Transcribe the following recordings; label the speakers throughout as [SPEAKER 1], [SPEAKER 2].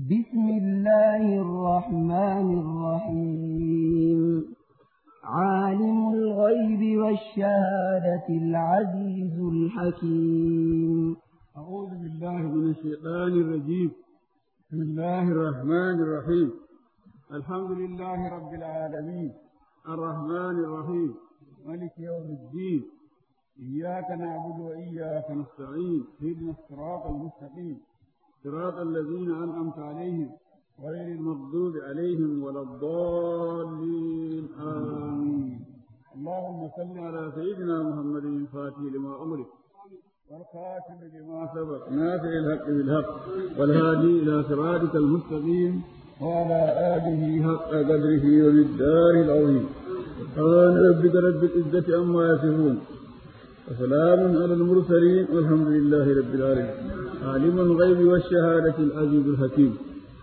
[SPEAKER 1] بسم الله الرحمن الرحيم عالم الغيب والشهادة العزيز الحكيم
[SPEAKER 2] أعوذ بالله من الشيطان الرجيم بسم الله الرحمن الرحيم الحمد لله رب العالمين الرحمن الرحيم ملك يوم الدين إياك نعبد وإياك نستعين اهدنا الصراط المستقيم صراط الذين أنعمت عليهم غير المغضوب عليهم ولا الضالين آمين اللهم صل على سيدنا محمد الفاتح لما أمرك والخاتم لما سبق نافع الحق بالحق والهادي إلى صراطك المستقيم وعلى آله حق قدره ومقداره العظيم سبحان ربك رب العزة عما يصفون وسلام على المرسلين والحمد لله رب العالمين عالم الغيب والشهادة العزيز الحكيم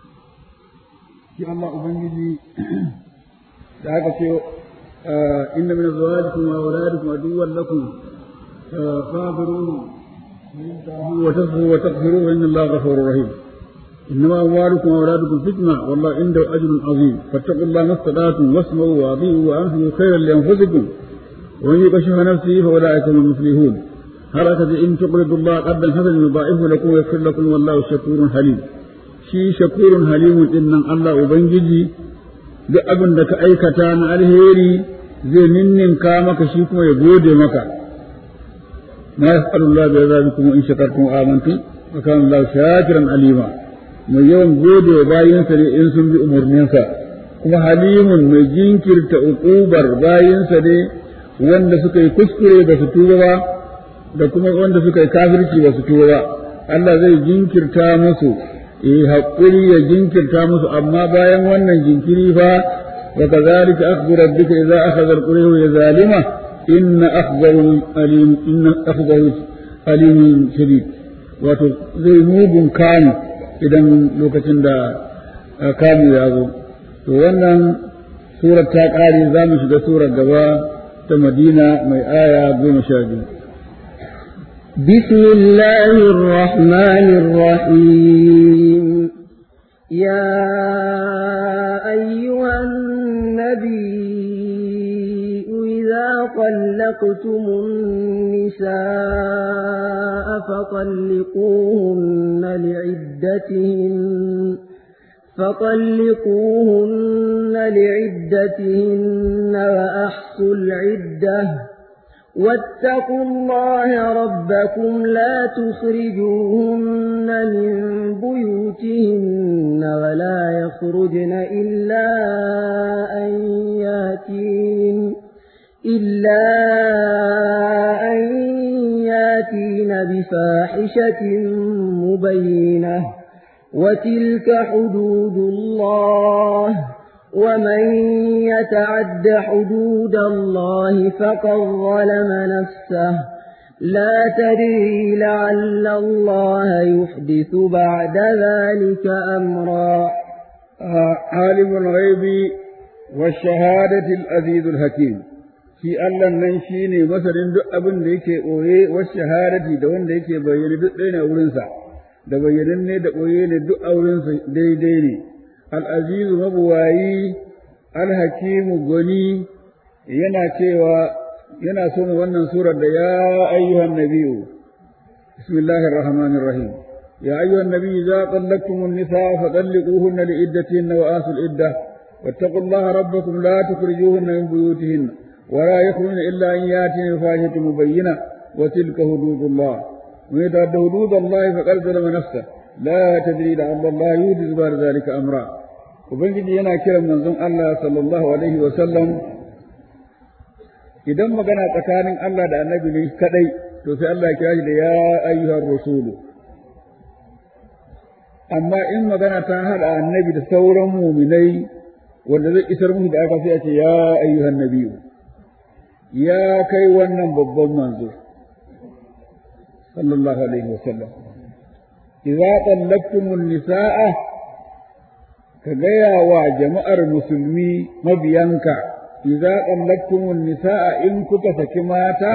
[SPEAKER 2] في الله أبنجي دعك إن من أزواجكم وأولادكم عدوا لكم فاغفروهم وتصفوا وتغفروا فإن الله غفور رحيم إنما أموالكم وأولادكم فتنة والله عنده أجر عظيم فاتقوا الله ما استطعتم واسمعوا وأطيعوا وأنفقوا خيرا لأنفسكم ومن يوق شح نفسه فأولئك هم المفلحون هلكت إن تقرضوا الله قرضا حسنا يضاعفه لكم ويغفر لكم والله شكور حليم shi shakurun halimun din nan Allah Ubangiji duk abin da ka aikata na alheri zai ninninka maka shi kuma ya gode maka ma yas'alullah bi azabikum in shakartum wa amantum wa kana Allah shakiran alima mai yawan gode wa bayinsa ne in sun bi umarninsa kuma halimun mai jinkirta uqubar bayinsa ne wanda suka yi kuskure ba su tuba ba da kuma wanda suka yi kafirci ba su tuba ba Allah zai jinkirta musu eh haƙuri ya jinkirta musu amma bayan wannan jinkiri fa wa kadhalika akhdhu rabbika idza akhadha al-qura wa zalima inna akhdahu alim inna akhdahu alim shadid wato zai mugun kani idan lokacin da kamu ya zo to wannan surar ta ƙare za mu shiga surar gaba ta madina mai aya goma sha biyu
[SPEAKER 1] بسم الله الرحمن الرحيم يا أيها النبي إذا طلقتم النساء فطلقوهن لعدتهن فطلقوهن لعدتهن وأحصوا العدة واتقوا الله ربكم لا تخرجوهن من بيوتهن ولا يخرجن إلا أن ياتين إلا أن ياتين بفاحشة مبينة وتلك حدود الله ومن يتعد حدود الله فقد ظلم نفسه لا تدري لعل الله يحدث بعد ذلك أمرا
[SPEAKER 2] عالم الغيب والشهادة العزيز الحكيم shi Allah nan shi ne masarin duk abin da yake ɓoye wa shahadati da wanda yake bayyane duk ɗaya ne a wurinsa da bayyanan ne da ɓoye ne duk a wurinsa daidai ne al'azizu mabuwayi alhakimu gwani yana cewa yana so mu wannan surar da ya ayyuhan nabiyu bismillahir rahmanir rahim ya ayyuhan nabiyyu idza tallaqtumun nisaa fatalliquhunna liiddatihinna wa asul iddah wattaqullaha rabbakum la tukhrijuhunna min buyutihinna wa la yakhrujna illa an yatina bifahishati mubayyina wa tilka hududullah ومن يتعد حدود الله فقد ظلم نفسه لا تدري لعل الله يحدث بعد ذلك امرا ubangiji yana kiran manzon Allah sallallahu alaihi wa sallam idan magana tsakanin Allah da annabi ne kadai to sai Allah ya kira shi da ya ayyuhar rasulu amma in magana ta hada annabi da sauran muminai wanda zai isar musu da aka sai a ce ya ayyuhan nabiyu ya kai wannan babban manzo sallallahu alaihi wa sallam idza tallaqtumun nisaa ka gaya wa jama'ar musulmi mabiyanka idza tallaqtumun nisaa in kuka saki mata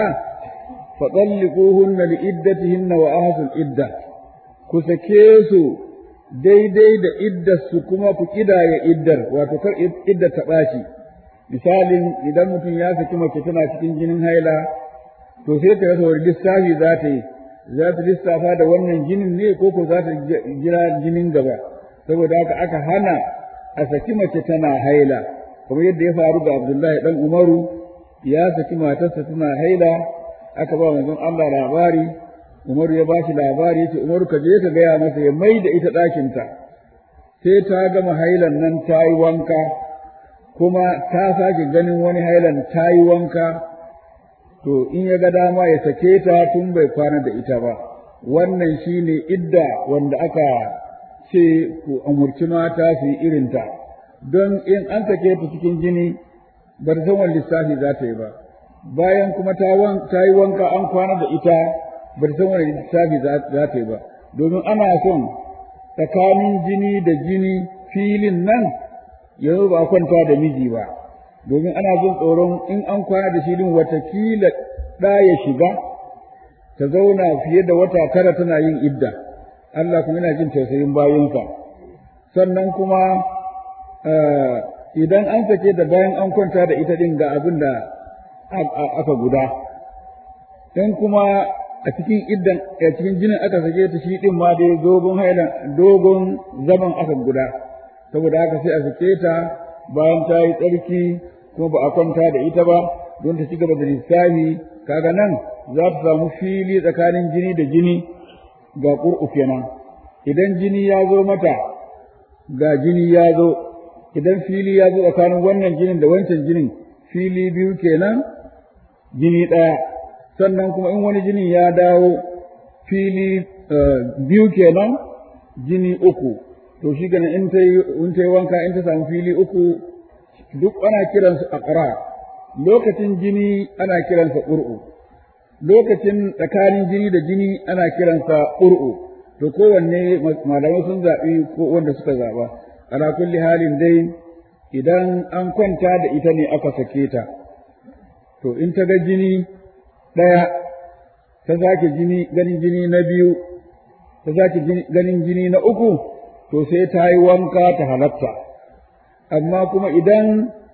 [SPEAKER 2] fa talliquhunna li iddatihinna wa ahsul idda ku sake su daidai da iddar su kuma ku kidaya iddar wato kar iddar ta ɓaci misalin idan mutum ya saki mace tana cikin jinin haila to sai ta rasa wani lissafi za ta yi za ta lissafa da wannan jinin ne ko ko za ta jira jinin gaba saboda haka aka hana a saki mace tana haila kamar yadda ya faru ga Abdullahi dan Umaru ya saki matarsa tana haila aka ba manzon Allah labari Umaru ya bashi labari yace Umaru ka je ka gaya masa ya mai da ita ɗakinta sai ta gama hailan nan ta yi wanka kuma ta sake ganin wani hailan ta yi wanka to in ya ga dama ya sake ta tun bai kwana da ita ba wannan shine idda wanda aka ce ku amurci mata su yi irinta don in an sake ta cikin jini ba ta san wani lissafi za ta yi ba bayan kuma ta yi wanka an kwana da ita ba ta san wani lissafi za ta yi ba domin ana son tsakanin jini da jini filin nan yanzu ba a kwanta da miji ba domin ana jin tsoron in an kwana da shi din watakila ɗa ya shiga ta zauna fiye da wata tara tana yin idda Allah kuma yana jin tausayin bayinsa sannan kuma idan an sake da bayan an kwanta da ita din ga abin da aka guda in kuma a cikin iddan a cikin jinin aka sake ta shi din ma dai dogon hailan dogon zaman aka guda saboda haka sai a sake ta bayan ta yi tsarki kuma ba a kwanta da ita ba don ta ci gaba da lissafi kaga nan za ta samu fili tsakanin jini da jini ga ƙur'u kenan idan jini ya zo mata ga jini ya zo idan fili ya zo tsakanin wannan jinin da wancan jinin fili biyu kenan jini ɗaya sannan kuma in wani jinin ya dawo fili biyu kenan jini uku to shi kenan in ta yi wanka in ta samu fili uku duk ana kiransu aqra lokacin jini ana kiransa ƙur'u lokacin tsakanin jini da jini ana kiransa ƙur'u to kowanne malamai sun zaɓi ko wanda suka zaɓa ala kulli halin dai idan an kwanta da ita ne aka sake ta to in ta ga jini ɗaya ta sake jini ganin jini na biyu ta sake ganin jini na uku to sai ta yi wanka ta halatta amma kuma idan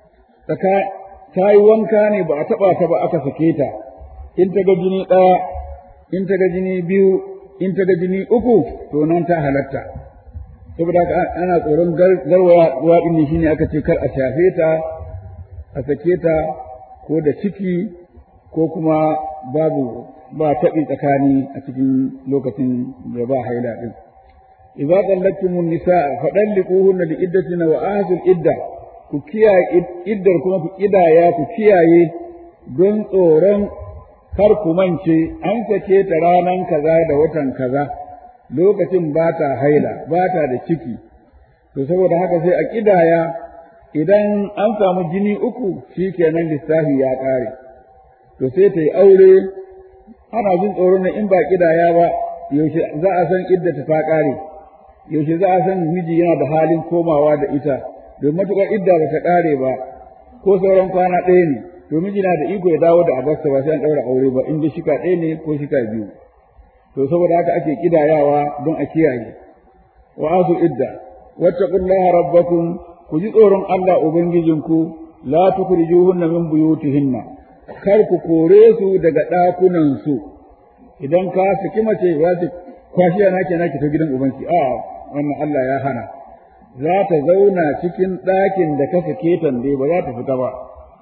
[SPEAKER 2] ta yi wanka ne ba a taɓa ta ba aka sake ta in ta ga jini ɗaya in ta ga jini biyu in ta ga jini uku to nan ta halatta saboda haka ana tsoron garwaya ɗin ne shine aka ce kar a shafe ta a sake ta ko da ciki ko kuma babu ba taɓi tsakani a cikin lokacin da ba haila ɗin idza tallaqtumun nisaa fadalliquhunna li iddatina wa ahsul idda ku kiyaye iddar kuma ku kidaya ku kiyaye don tsoron kar ku mance an sake ta ranan kaza da watan kaza lokacin ba ta haila ba ta da ciki to saboda haka sai a kidaya idan an samu jini uku shikenan lissafi ya ƙare to sai ta yi aure ana jin tsoron in ba kidaya ba yaushe za a san idda ta ƙare yaushe za a san miji yana da halin komawa da ita don matuƙar idda ba ta ƙare ba ko sauran kwana ɗaya ne to miji na da iko ya dawo da abarsa ba sai an ɗaura aure ba in dai shika ɗaya ne ko shika biyu to saboda haka ake kidayawa don a kiyaye wa asu idda wattaqullaha rabbakum ku ji tsoron Allah ubangijinku la tukhrijuhunna min buyutihinna kar ku kore su daga ɗakunan su idan ka saki mace za ta kwashi yana ke naki ta gidan ubanki a wannan Allah ya hana za ta zauna cikin ɗakin da ka sake ta dai ba za ta fita ba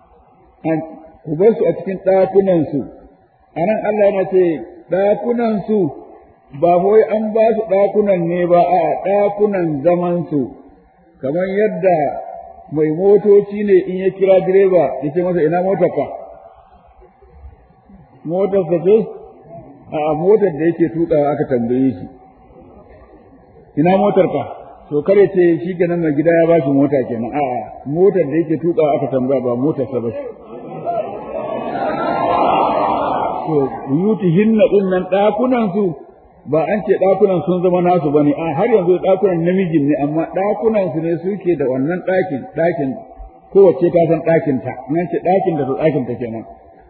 [SPEAKER 2] ku bar su a cikin ɗakunan su anan Allah yana ce ɗakunan su ba wai an ba su ɗakunan ne ba a ɗakunan zaman su kamar yadda mai motoci ne in ya kira direba ya ce masa ina motar ka motar sa ce a motar da yake tukawa aka tambaye shi ina motar ka to kare ce shi kenan mai gida ya ba shi mota kenan a'a motar da yake tukawa aka tambaya ba motar sa ba to buyutihinna din nan dakunan su ba an ce dakunan sun zama nasu bane a har yanzu dakunan namijin ne amma dakunan su ne suke da wannan dakin dakin kowace ta san dakin ta nan ce dakin da dakin ta kenan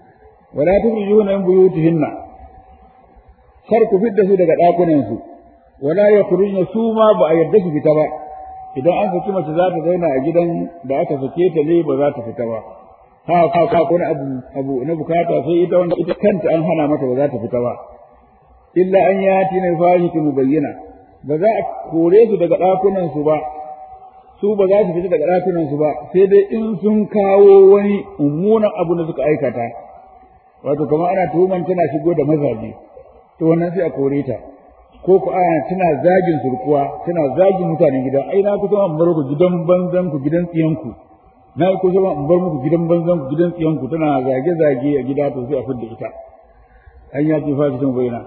[SPEAKER 2] wala tukhrijuna min buyutihinna kar ku fidda su daga dakunan su wala yakhrujna su ma ba a yadda su fita ba idan an saki mace za ta zauna a gidan da aka sake ta ne ba za ta fita ba ha ka ka wani abu abu na bukata sai ita wanda ita kanta an hana mata ba za ta fita ba illa an yati na fahishi mubayyana ba za a kore su daga ɗakunan su ba su ba za su fita daga ɗakunan su ba sai dai in sun kawo wani mummunan abu da suka aikata wato kamar ana tuhuman tana shigo da mazaje to wannan sai a kore ta ko ku a tana zagin surkuwa tana zagin mutanen gida ai na kusa in bar ku gidan banzan ku gidan tsiyanku na kusa in bar muku gidan banzan ku gidan tsiyanku tana zage zage a gida to sai a fidda ita an ya ce fashin bayyana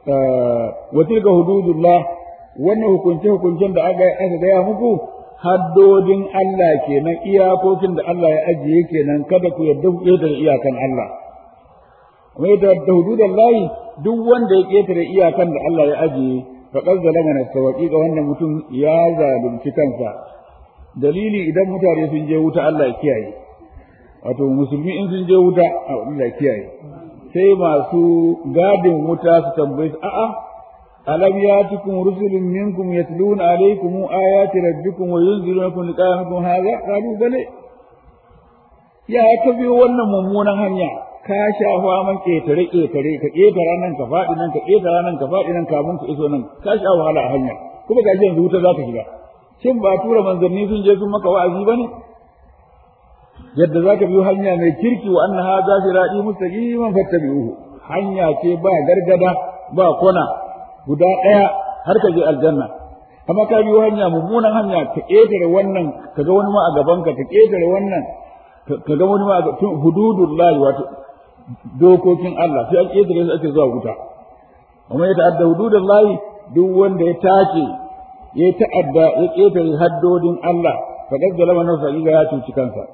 [SPEAKER 2] wa tilka hududullah wannan hukunce hukuncen da aka aka gaya muku haddodin Allah kenan iyakokin da Allah ya ajiye kenan kada ku yarda ku ƙetare iyakan Allah wai da hududallahi duk wanda ya ƙetare iyakan da Allah ya ajiye faqad zalama nafsahu ga wannan mutum ya zalunci kansa dalili idan mutane sun je wuta Allah ya kiyaye wato musulmi in sun je wuta Allah ya kiyaye sai masu gadin wuta su tambaye su a'a alam yatikum rusulun minkum yatluna alaykum ayati rabbikum wa yunzirunakum liqa'akum hadha qalu bale ya ka biyo wannan mummunan hanya ka sha faman ƙetare ƙetare ka ƙetara nan ka faɗi nan ka ƙetara nan ka faɗi nan kamun ka iso nan ka sha wahala a hanya kuma ga yanzu wuta za ka shiga shin ba tura manzanni sun je sun maka wa'azi ba ne yadda za ka biyo hanya mai kirki wa anna hadha sirati mustaqiman fattabi'uhu hanya ce ba gargada ba kona guda ɗaya har ka je aljanna amma ka biyo hanya mummunan hanya ka ƙetare wannan ka ga wani ma a gaban ka ka ƙetare wannan ka ga wani ma hududullahi wato dokokin Allah sai an ƙetare su ake zuwa wuta amma ya ta'adda hududun layi duk wanda ya take ya ta'adda ya ƙetare haddodin Allah fa kad zalama nafsa ga ya cuci kansa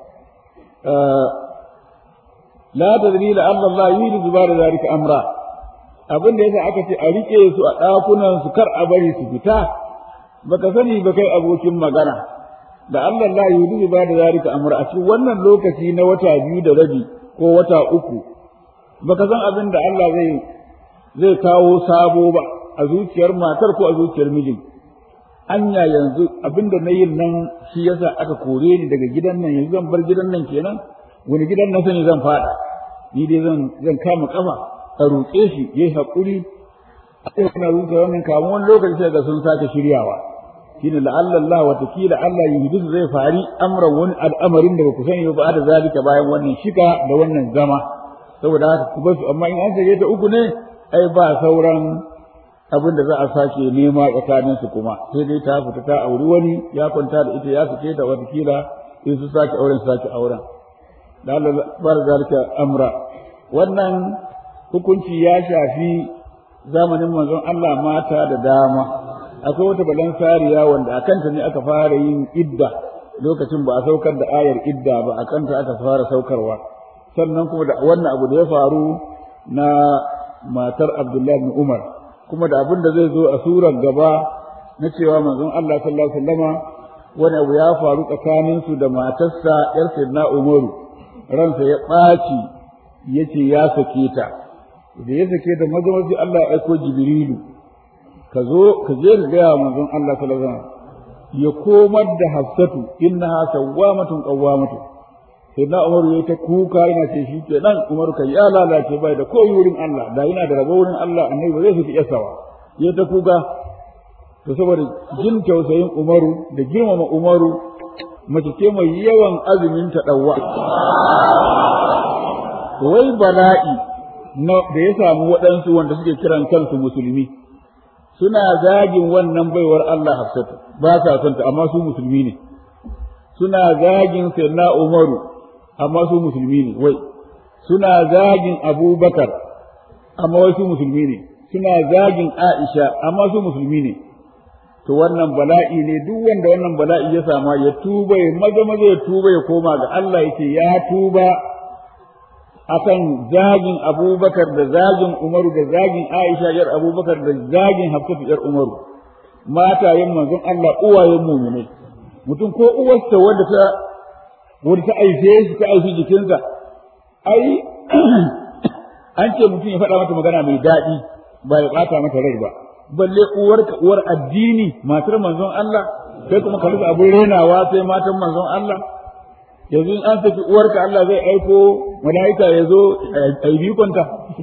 [SPEAKER 2] la tadri la Allah la yuridu zubara zalika amra abin da yasa aka ce a rike su a ɗakunan su kar a bari su fita baka sani ba kai abokin magana da Allah la yuridu zubara zalika amra a cikin wannan lokaci na wata biyu da rabi ko wata uku baka san abin da Allah zai zai kawo sabo ba a zuciyar matar ko a zuciyar mijin anya yanzu abin da na yin nan shi yasa aka kore ni daga gidan nan yanzu zan bar gidan nan kenan wani gidan na sani zan fada ni dai zan zan kama kafa a roƙe shi yayi hakuri a kai kana zuciya wannan kamun wani lokaci sai ga sun sake shiryawa shine la'alla Allah wa takila Allah yuhdisu zai fari amran wani al'amarin da ba ku sani ba da zalika bayan wannan shika da wannan zama saboda haka ku basu amma in an sake ta uku ne ai ba sauran abin da za a sake nema tsakanin su kuma sai dai ta fita ta auri wani ya kwanta da ita ya sake ta watakila in su sake auren sake auren da Allah bar zalika amra wannan hukunci ya shafi zamanin manzon Allah mata da dama akwai wata balansariya wanda a kanta ne aka fara yin idda lokacin ba a saukar da ayar idda ba a kanta aka fara saukarwa sannan kuma da wannan abu da ya faru na matar Abdullahi bin Umar kuma da abin da zai zo a surar gaba na cewa manzon Allah sallallahu alaihi wasallama wani abu ya faru tsakanin su da matarsa yar sayyidina Umaru ransa ya ɓaci yace ya sake ta da ya sake ta maza maza Allah ya aiko Jibrilu ka zo ka je ka gaya manzon Allah sallallahu alaihi wasallam ya komar da Hafsatu innaha sawwamatun qawwamatun sai na Umar yayi ta kuka yana ce shi ke dan Umar kai ya lalace bai da koyi wurin Allah da yana da rabo wurin Allah annabi ba zai fi yasawa yayi ta kuka to saboda jin tausayin Umaru da girmama Umaru mace ce mai yawan azumin ta dawwa wai bala'i da ya samu waɗansu wanda suke kiran kansu musulmi suna zagin wannan baiwar Allah Hafsatu ba sa son ta amma su musulmi ne suna zagin sayyidina Umaru amma su musulmi ne wai suna zagin Abubakar amma wai su musulmi ne suna zagin Aisha amma su musulmi ne to wannan bala'i ne duk wanda wannan bala'i ya sama ya tuba ya maza maza ya tuba ya koma ga Allah yake ya tuba akan zagin Abubakar da zagin Umaru da zagin Aisha yar Abubakar da zagin Hafsatu yar Umaru matayen manzon Allah uwayen mu'minai mutum ko uwarsa wanda ta wanda ta aife shi ta aifi jikinsa ai an ce mutum ya faɗa mata magana mai daɗi ba ya ɓata mata rai ba balle uwarka uwar addini matar manzon Allah kai kuma ka rika abin renawa sai matan manzon Allah yanzu in an saki uwarka Allah zai aiko mala'ika ya zo a yi bikonta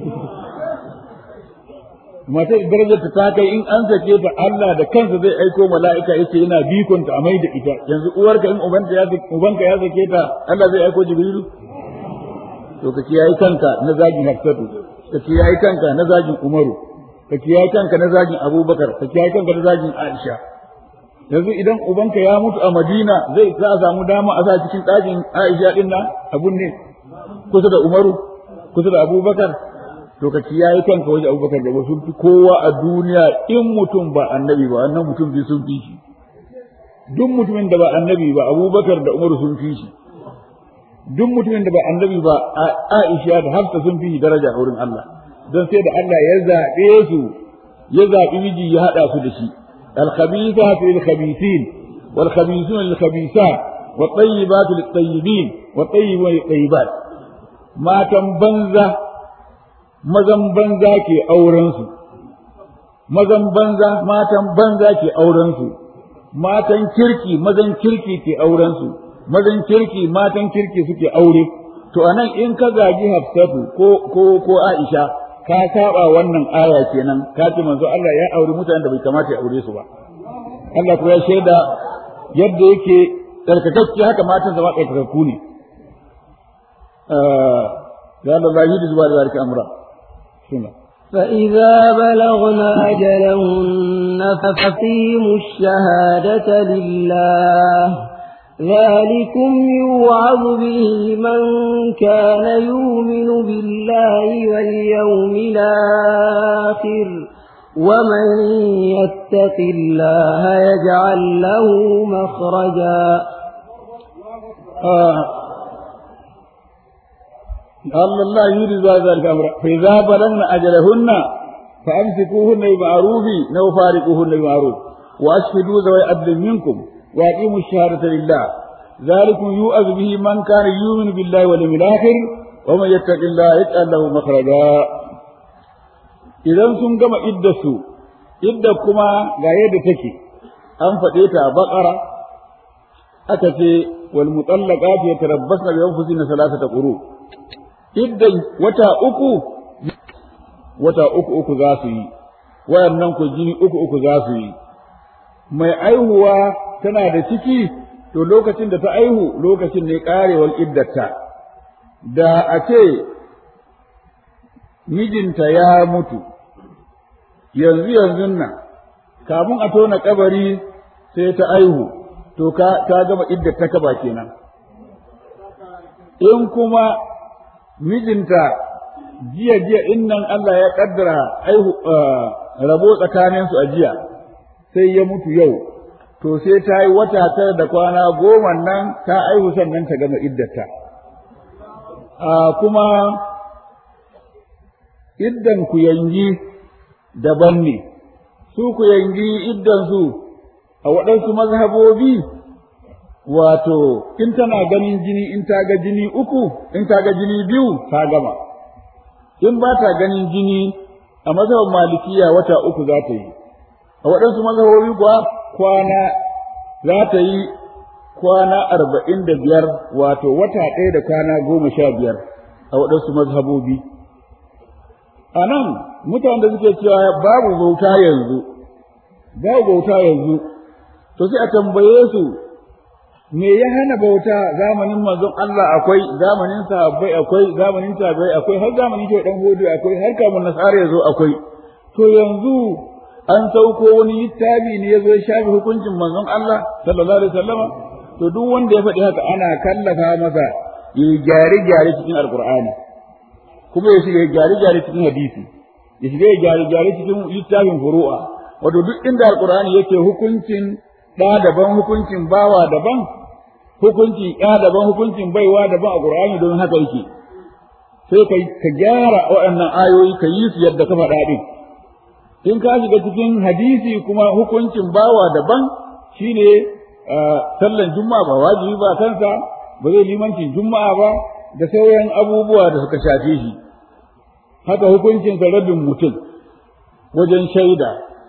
[SPEAKER 2] matar darajar ta kai in an sake ta Allah da kansa zai aiko mala'ika yace yana bikonta a mai da ita yanzu uwarka in ubanta ya ubanka ya sake ta Allah zai aiko Jibrilu to ka kiyaye kanka na zagin Hafsatu ka kiyaye kanka na zagin Umaru ka kiyaye kanka na zagin Abubakar ka kiyaye kanka na zagin Aisha yanzu idan ubanka ya mutu a Madina zai za a samu dama a sa cikin ɗakin Aisha din nan abun ne kusa da Umaru kusa da Abubakar to ka kiyaye kanka waje Abubakar da sun fi kowa a duniya in mutum ba annabi ba wannan mutum bi sun fi shi duk mutumin da ba annabi ba Abubakar da Umaru sun fi shi duk mutumin da ba annabi ba Aisha da Hafsa sun fi daraja a wurin Allah don sai da Allah ya zaɓe su ya zaɓi miji ya haɗa su da shi الخبيثات للخبيثين والخبيثون للخبيثات والطيبات للطيبين والطيبون للطيبات ما تنبنزا mazan banza ke aurensu mazan banza matan banza ke aurensu matan kirki mazan kirki ke aurensu mazan kirki matan kirki suke aure to anan in ka zagi Hafsatu ko ko ko Aisha ka saba wannan aya kenan ka ce manzo Allah ya aure mutanen da bai kamata ya aure su ba Allah ko ya shaida yadda yake tsarkakakki haka matan zama tsarkakakku ne ya Allah yi da zuwa da zalika amra suna
[SPEAKER 1] فإذا بلغن أجلهن فأقيموا الشهادة لله ذلكم يوعظ به من كان يؤمن بالله واليوم الآخر ومن يتق الله يجعل له مخرجا
[SPEAKER 2] آه. قال الله يريد ذلك الأمر فإذا بلغن أجلهن فأمسكوهن بمعروف أو فارقوهن بمعروف وأشهدوا ذوي عدل منكم وأقيموا الشهادة لله ذلكم يؤذ به من كان يؤمن بالله واليوم الآخر ومن يتق الله يجعل له مخرجا idan sun gama iddarsu idda kuma ga yadda take an faɗe ta a baƙara aka ce wal mutallaqat yatarabbasna bi anfusihim salasata quru iddan wata uku wata uku uku za su yi wayannan ku jini uku uku za su yi mai aihuwa tana da ciki to lokacin da ta aihu lokacin ne karewar iddata da a ce mijinta ya mutu yanzu yanzu nan kamun a tona kabari sai ta aihu to ka ta gama iddata kaba kenan in kuma mijinta jiya jiya in nan Allah ya kaddara aihu rabo tsakaninsu a jiya sai ya mutu yau to sai ta yi wata tara da kwana goma nan ta aihu sannan ta gama iddata a kuma iddan ku yangi daban ne su ku yangi iddan su a waɗansu mazhabobi wato in tana ganin jini in ta ga jini uku in ta ga jini biyu ta gama in ba ta ganin jini a mazhabin malikiya wata uku za ta yi a waɗansu mazhabobi kuwa kwana za ta yi kwana arba'in da biyar wato wata ɗaya da kwana goma sha biyar a waɗansu mazhabobi a nan mutanen da suke cewa babu bauta yanzu babu bauta yanzu to sai a tambaye su me ya hana bauta zamanin manzon Allah akwai zamanin sahabbai akwai zamanin tabi'ai akwai har zamanin shi dan hudu akwai har kamun nasara yazo akwai to yanzu an sauko wani littafi ne yazo ya shafi hukuncin manzon Allah sallallahu alaihi wasallama to duk wanda ya faɗi haka ana kallafa masa ya gyare gyare cikin alqur'ani kuma ya shiga gyare gyare cikin hadisi ya shiga gyare gyare cikin littafin furu'a wato duk inda alqur'ani yake hukuncin ɗa daban hukuncin bawa daban hukuncin ɗa daban hukuncin baiwa daban a Qur'ani don haka yake sai ka ka gyara waɗannan ayoyi ka yi su yadda ka faɗa ɗin in ka shiga cikin hadisi kuma hukuncin bawa daban shine sallan juma'a ba wajibi ba kansa ba zai limancin juma'a ba da sauran abubuwa da suka shafe shi haka hukuncin rabin mutum wajen shaida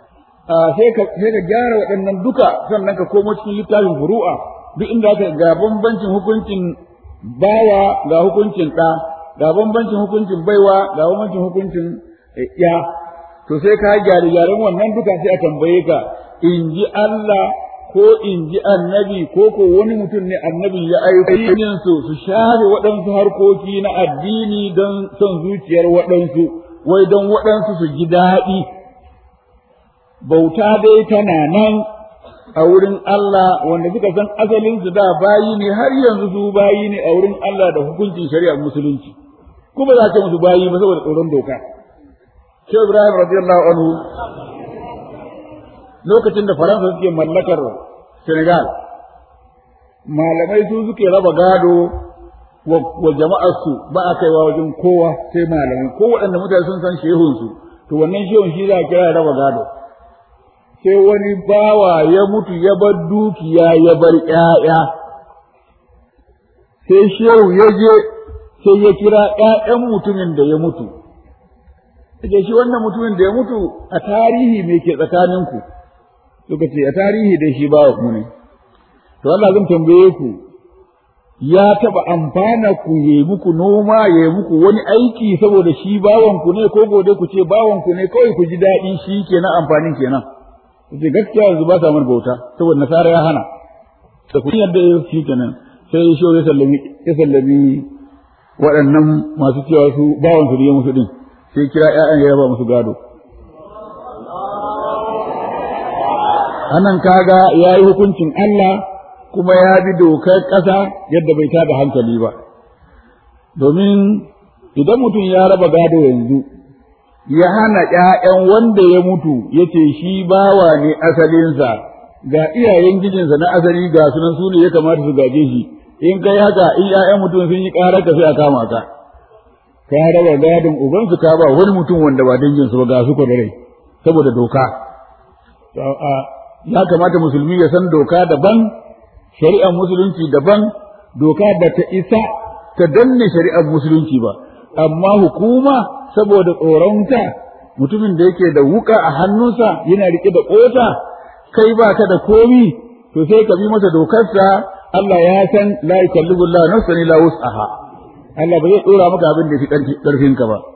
[SPEAKER 2] sai ka sai ka gyara waɗannan duka sannan ka komo cikin littafin furu'a duk inda ka ga bambancin hukuncin bawa ga hukuncin ɗa ga bambancin hukuncin baiwa ga bambancin hukuncin ya to sai ka gyare gyaren wannan duka sai a tambaye ka in ji Allah ko in ji annabi ko ko wani mutum ne annabi ya aiko su su share waɗansu harkoki na addini don son zuciyar waɗansu wai don waɗansu su ji daɗi bauta dai tana nan a wurin Allah wanda suka san asalin su da bayi ne har yanzu su bayi ne a wurin Allah da hukuncin shari'ar musulunci kuma za ka musu bayi ba saboda tsoron doka Shehu Ibrahim radiyallahu anhu lokacin da Faransa suke mallakar Senegal malamai su suke raba gado wa jama'ar su ba a kaiwa wajen kowa sai malamai ko waɗanda mutane sun san shehun su to wannan shehun shi za a kira raba gado sai wani bawa ya mutu ya bar dukiya ya bar ƴaƴa sai shehu ya je sai ya kira ƴaƴan mutumin da ya mutu Ake shi wannan mutumin da ya mutu a tarihi me ke tsakaninku suka ce a tarihi da shi ba mu ne to Allah zan tambaye ku ya taba amfana ku yi muku noma ya yi muku wani aiki saboda shi bawan ku ne ko gode ku ce bawan ku ne kawai ku ji daɗi shi kenan amfanin kenan ce gaskiya yanzu ba sa bauta saboda nasara ya hana da ku yadda ya shi kenan sai shi ya sallami ya sallami waɗannan masu cewa su bawan su ne musu din sai kira ƴaƴan ya raba musu gado anan kaga ya yi hukuncin Allah kuma ya bi dokar ƙasa yadda bai tada hankali ba domin idan mutum ya raba gado yanzu ya hana ƴaƴan wanda ya mutu ya ce shi bawa ne asalinsa ga iyayen gijinsa na asali ga sunan su ne ya kamata su gaje shi in kai haka in ƴaƴan mutum sun yi ƙarar ka sai a kama ka ka raba gadon ubansu ka ba wani mutum wanda ba danginsu ba ga su da rai saboda doka ya kamata musulmi ya san doka daban shari'ar musulunci daban doka da ta isa ta danne shari'ar musulunci ba amma hukuma saboda tsoronta mutumin da yake da wuka a hannunsa yana rike da kota kai ba ka da komi to sai ka bi masa dokarsa Allah ya san la yukallifu Allah nafsan illa wus'aha Allah ba zai dora maka abin da fi karfin ka ba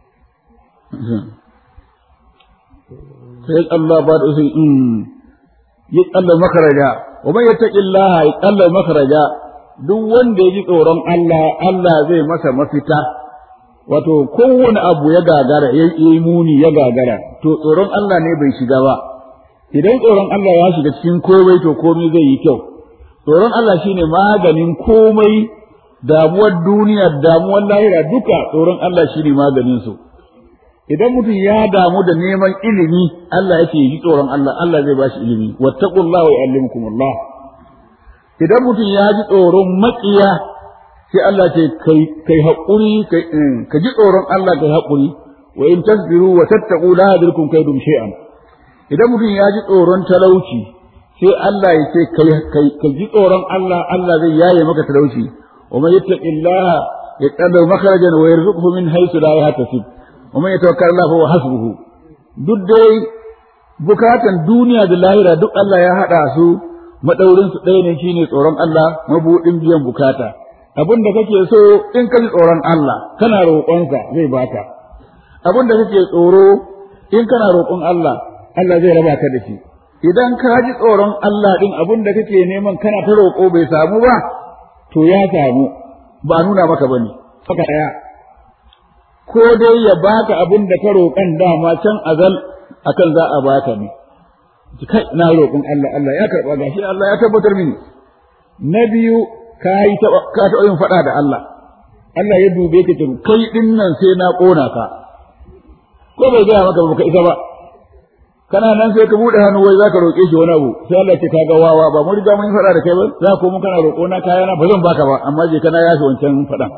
[SPEAKER 2] sai Allah ba da su in yi Allah makaraja wa man yattaqillaha yaqalla makaraja duk wanda ya ji tsoron Allah Allah zai masa mafita wato kowane abu ya gagara ya yi muni ya gagara to tsoron Allah ne bai shiga ba idan tsoron Allah ya shiga cikin komai to komai zai yi kyau tsoron Allah shine maganin komai damuwar duniya damuwar lahira duka tsoron Allah shine maganin su idan mutum ya damu da neman ilimi Allah yake yi tsoron Allah Allah zai bashi ilimi wattaqullaha wa yu'allimukumullah idan mutum ya ji tsoron maƙiya sai Allah ce kai kai haƙuri kai ka ji tsoron Allah kai haƙuri wa in tasbiru wa tattaqu la yadurkum kaydum shay'an idan mutum ya ji tsoron talauci sai Allah ya ce kai kai ka ji tsoron Allah Allah zai yaye maka talauci wa man yattaqillaha yaqdaru makhrajan wa yarzuqhu min haythu la yahtasib wa man yatawakkal Allah fa hasbuhu duk dai bukatan duniya da lahira duk Allah ya hada su madaurin su ɗaya ne shine tsoron Allah mabudin biyan bukata abin da kake so in ka ji tsoron Allah kana roƙonsa zai baka abin da kake tsoro in kana roƙon Allah Allah zai raba ka da shi idan ka ji tsoron Allah din abin da kake neman kana ta roƙo bai samu ba to ya samu ba nuna maka bane haka daya ko dai ya baka abin da ka roƙan dama can azal akan za a baka ne kai na roƙon Allah Allah ya karɓa gashi Allah ya tabbatar mini na biyu ka yi ka taɓa yin faɗa da Allah Allah ya dube ka ce kai din nan sai na ƙona ka ko bai gaya maka ba ka isa ba kana nan sai ka buɗe hannu wai zaka roƙe shi wani abu sai Allah ce kaga wawa ba mun riga mun faɗa da kai ba za ko mun kana roƙo na kaya na ba zan baka ba amma je kana yashi wancan faɗan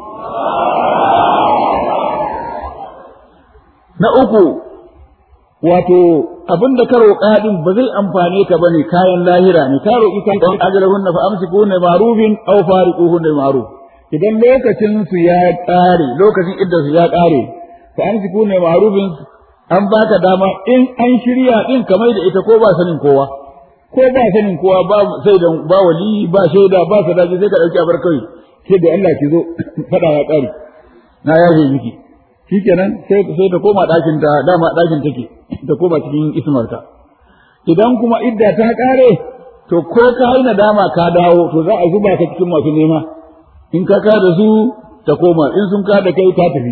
[SPEAKER 2] na uku wato abin da ka roƙa din ba zai amfane ka bane kayan lahira ne ka roƙi kan don ajalahun na fa amsiku ne ma'rufin aw fariquhu ne ma'ruf idan lokacin su ya ƙare lokacin idda su ya ƙare fa amsiku ne ma'rufin
[SPEAKER 3] an baka dama in an shirya din kamar da ita ko ba sanin kowa ko ba sanin kowa ba sai da ba wali ba shaida ba sadaji sai ka dauki abar kai sai da Allah ki zo fada ya kare na yaje miki shikenan sai sai ta koma dakin ta dama dakin take ta koma cikin ismarta idan kuma idda ta kare to ko ka haina dama ka dawo to za a zuba ka cikin masu nema in ka ka da su ta koma in sun ka da kai ta tafi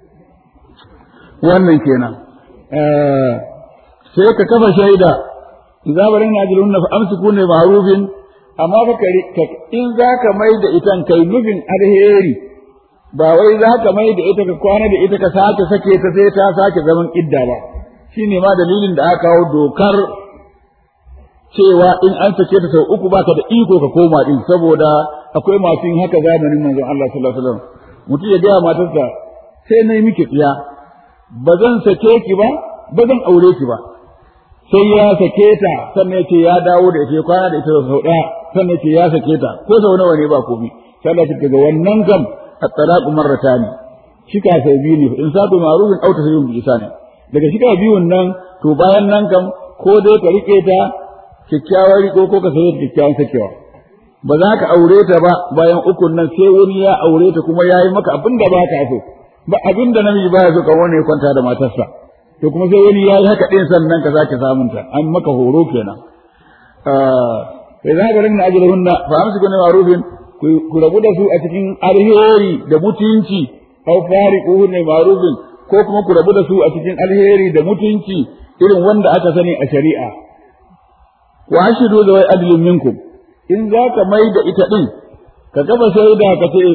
[SPEAKER 3] wannan kenan sai ka kafa shaida idza barin ajrun fa amsiku ne ma'rufin amma fa in za ka mai da itan kai nufin alheri ba wai za ka mai da ita ka kwana da ita ka sake sake ta sai ta sake zaman idda ba shine ma dalilin da aka kawo dokar cewa in an sake ta sau uku baka da iko ka koma din saboda akwai masu yin haka zamanin manzon Allah sallallahu alaihi wasallam mutum ya gaya matarsa sai na yi miki tsiya ba zan sake ki ba ba zan aure ki ba sai ya sake ta sannan yace ya dawo da ita kwana da ita sau ɗaya sannan yace ya sake ta ko sau nawa ne ba komai sai Allah ya ga wannan kam at-talaqu marratani shika sau biyu ne in sa bi ma'rufin auta sai bi isani daga shika biyun nan to bayan nan kam ko dai ka rike ta kyakkyawar riko ko ka sayar kyakkyawan sakewa ba za ka aure ta ba bayan ukun nan sai wani ya aure ta kuma ya yi maka abin da ba ka so ba abin da namiji ba ya so ka wani kwanta da matarsa to kuma sai wani ya yi haka ɗin sannan ka sake samun ta an maka horo kenan sai za ka rinna ajiyar fa amsu kuna marufin ku rabu da su a cikin alheri da mutunci au fari ko ne marufin ko kuma ku rabu da su a cikin alheri da mutunci irin wanda aka sani a shari'a wa ashidu da wai adlin minkum in za ka mai da ita din ka gaba shaida ka ce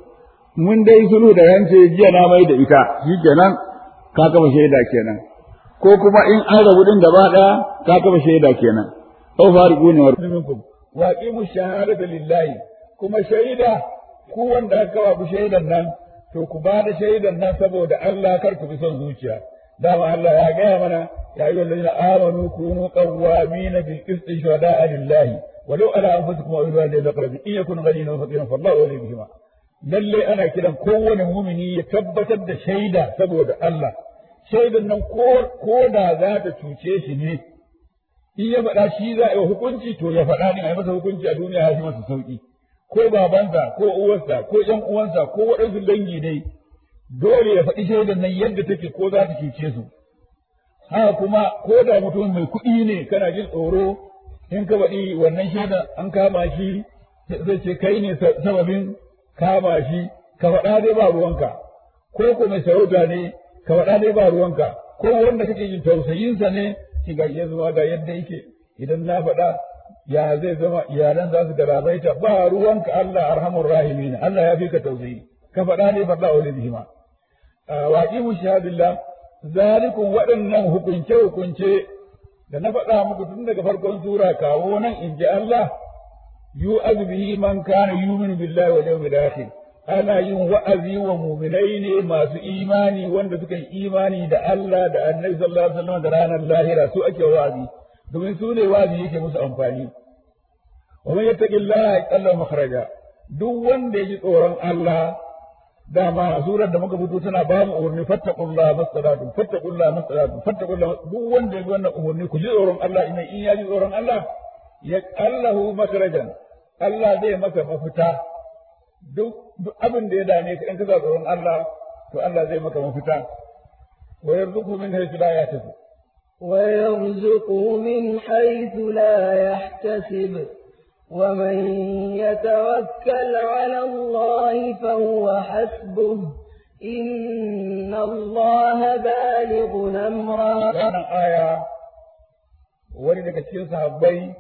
[SPEAKER 3] mun dai sulhu da rance jiya na mai da ita shikenan ka gaba shaida kenan ko kuma in an rabu din gaba daya ka gaba shaida kenan aw fariquna wa minkum wa aqimu shahadata lillahi kuma shaida ku wanda aka kawo shaidan nan to ku ba da shaidan nan saboda Allah kar ku bi son zuciya dama Allah ya gaya mana ya ayyuhal ladina amanu kunu qawwamin bil qisti shuhada'a lillahi walau ala anfusikum wa ilwalidayni aqrabin in yakun ghaniyan faqiran fallahu wali bihima lalle ana kiran kowane mumini ya tabbatar da shaida saboda Allah shaidan nan ko ko da za ta cuce shi ne in ya faɗa shi za a yi hukunci to ya faɗa ne a yi masa hukunci a duniya ya fi masa sauki ko babansa ko uwarsa ko ƴan uwansa ko waɗansu dangi dai dole ya faɗi shaidan nan yadda take ko za ta cuce su haka kuma ko da mutum mai kuɗi ne kana jin tsoro in ka faɗi wannan shaidan an kama shi zai ce kai ne sababin kama shi ka faɗa dai ba ruwanka ko ko mai sarauta ne ka faɗa dai ba ruwanka ko wanda kake jin tausayinsa ne ki ga ya zuwa ga yadda yake idan na faɗa ya zai zama iyalan za su garabaita ba ruwanka Allah arhamur rahimin Allah ya fi ka tausayi ka faɗa ne faɗa wa bihima wa aqimu shahadillah zalikum waɗannan hukunce hukunce da na faɗa muku tun daga farkon sura kawo nan in ji Allah yu'azu bihi man kana yu'minu billahi wal yawmil akhir ana yin wa'azi wa mu'minai ne masu imani wanda suka yi imani da Allah da Annabi sallallahu alaihi wasallam da ranar lahira su ake wa'azi domin su ne wa'azi yake musu amfani wa man yattaqillaha yaqallu makhraja duk wanda ya ji tsoron Allah dama surar da muka fito tana ba mu umarni fattaqullaha masalatu fattaqullaha masalatu fattaqullaha duk wanda ya ji wannan umarni ku ji tsoron Allah in in ya ji tsoron Allah ya qallahu makhrajan Allah zai maka mafita duk duk abin da ya dame ka in ka tsoron Allah to Allah zai maka mafita wa yarzuqu min haythu la yahtasib
[SPEAKER 1] ويرزقه من حيث لا يحتسب ومن يتوكل على الله فهو حسبه إن الله بالغ أمره
[SPEAKER 3] wannan aya wani daga cikin sahabbai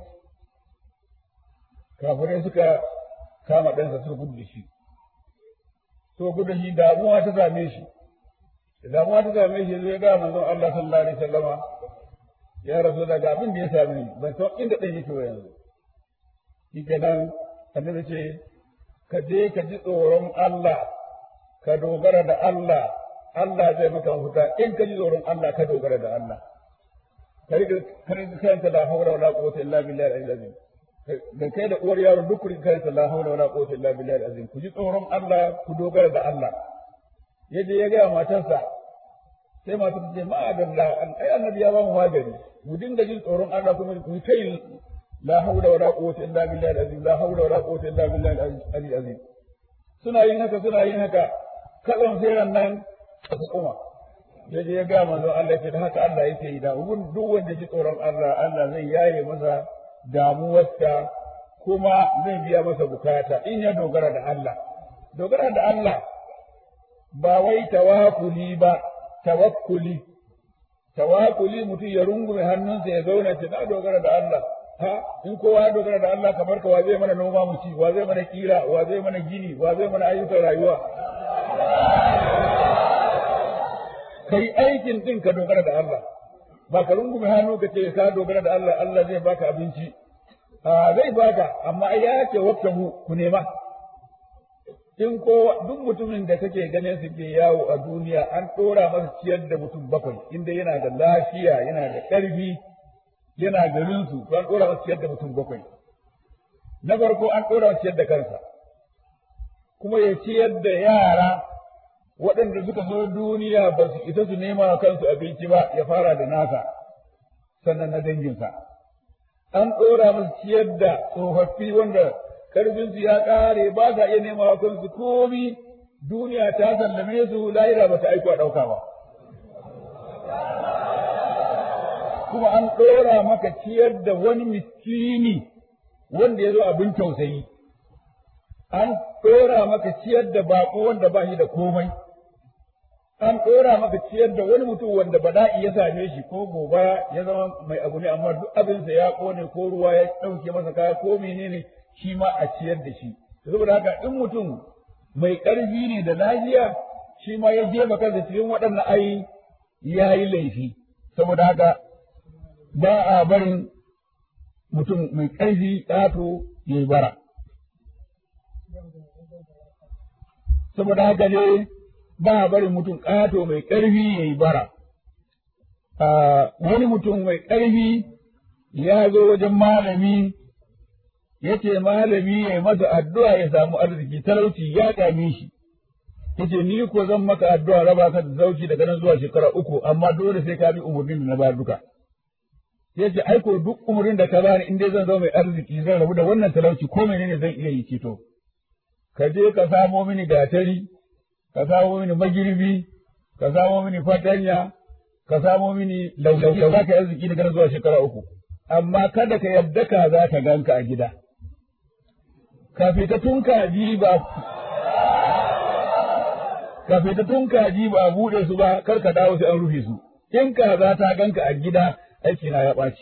[SPEAKER 3] kafirai suka kama ɗansa suka gudu da shi suka gudu da shi damuwa ta same shi damuwa ta same shi zai ga manzon Allah sallallahu alaihi wasallama ya rasu daga abin da ya same ni ban san inda ɗan yake ba yanzu shi kenan annabi ce ka je ka ji tsoron Allah ka dogara da Allah Allah zai maka mafita in ka ji tsoron Allah ka dogara da Allah ka riga karanta la hawla wala quwwata illa billahi al-azim da kai da uwar yaro duk ku karanta la hawla wala quwwata illa billahi al-azim ku ji tsoron Allah ku dogara da Allah yaje ya ga matarsa sai masu ce ma dalla an ai annabi ya ba mu magani mu dinga jin tsoron Allah kuma mu kai la hawla wala quwwata illa billahi al-azim la hawla wala quwwata illa billahi al-azim suna yin haka suna yin haka kazan sai nan su kuma ya je ya ga manzon Allah ya ce da haka Allah yake yi da duk wanda ji tsoron Allah Allah zai yaye masa damuwarsa kuma zai biya masa bukata in ya dogara da Allah dogara da Allah ba wai tawakuli ba tawakkuli tawakkuli mutum ya rungume hannunsa ya zauna ce na dogara da Allah ha in kowa ya dogara da Allah kamar ka wa zai mana noma mu ci wa zai mana kira wa zai mana gini wa zai mana ayyukan rayuwa kai aikin din ka dogara da Allah ba ka rungume hannu ka ce ka dogara da Allah Allah zai baka abinci a zai baka amma ai ya ce wakta mu ku nema in ko duk mutumin da kake ganin su ke yawo a duniya an ɗora masa ciyar da mutum bakwai inda yana da lafiya yana da ƙarfi yana garin su an ɗora masa ciyar da mutum bakwai na farko an ɗora masa ciyar da kansa kuma ya ciyar da yara waɗanda suka zo duniya ba su isa su nema kansu abinci ba ya fara da nasa sannan na danginsa an ɗora masa ciyar da tsofaffi wanda karfinsu ya ƙare ba sa iya nema kansu komi duniya ta sallame su lahira ba ta aiko a ɗauka ba. Kuma an ɗora maka ciyar da wani miskini wanda ya zo abin tausayi. An ɗora maka ciyar da baƙo wanda ba shi da komai. An ɗora maka ciyar da wani mutum wanda bala'i ya same shi ko gobara ya zama mai abu ne amma duk abinsa ya ƙone ko ruwa ya ɗauke masa kaya ko menene shi ma a ciyar da shi. Saboda haka in mutum mai ƙarfi ne da lafiya shi ma ya jefa kansa cikin waɗannan ai ya yi laifi. Saboda haka ba a barin mutum mai ƙarfi ƙato ya yi bara. Saboda haka ne ba a barin mutum ƙato mai ƙarfi ya yi bara. Wani mutum mai ƙarfi ya zo wajen malami ya ce malami ya yi masa addu'a ya samu arziki talauci ya dame shi. Ya ce ni ko zan maka addu'a raba ka da zauci daga nan zuwa shekara uku amma dole sai ka bi umarnin da na bayar duka. Ya ce aiko duk umarnin da ka bani in dai zan zama mai arziki zan rabu da wannan talauci ko menene zan iya yi ceto. Ka je ka samo mini gatari, ka samo mini magirbi, ka samo mini fatanya, ka samo mini laulau za ka yi arziki daga nan zuwa shekara uku. Amma kada ka yarda ka za ta ganka a gida. Ka fita tun kaji ba ka fita tun kaji ba a buɗe su ba kar ka dawo sai an rufe su. In ka za ta ganka a gida aiki na ya ɓaci.